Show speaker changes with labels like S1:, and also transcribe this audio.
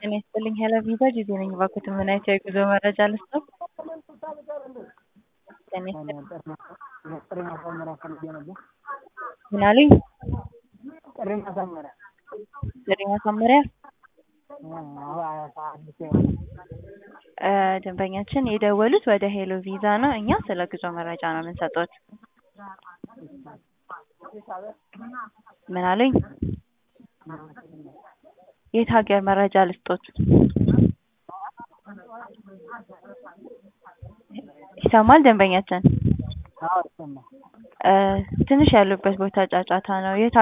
S1: ጤና ይስጥልኝ ሄሎ ቪዛ ጊዜ ነኝ። እባክዎትን ምን አይነት የጉዞ መረጃ ልስጥዎ? ጤና ይስጥልኝ
S2: ጥሪ ማሳመሪያ ፈልጌ ነበር።
S1: ምን አሉኝ?
S2: ጥሪ ማሳመሪያ
S1: ጥሪ ማሳመሪያ
S2: አዲስ
S1: እ ደንበኛችን የደወሉት ወደ ሄሎ ቪዛ ነው። እኛ ስለ ጉዞ መረጃ ነው የምንሰጥዎት። ምን አሉኝ? የት ሀገር መረጃ ልስጥዎት? ይሰማል ደንበኛችን?
S2: አዎ ይሰማል።
S1: እ ትንሽ ያሉበት ቦታ ጫጫታ ነው። የት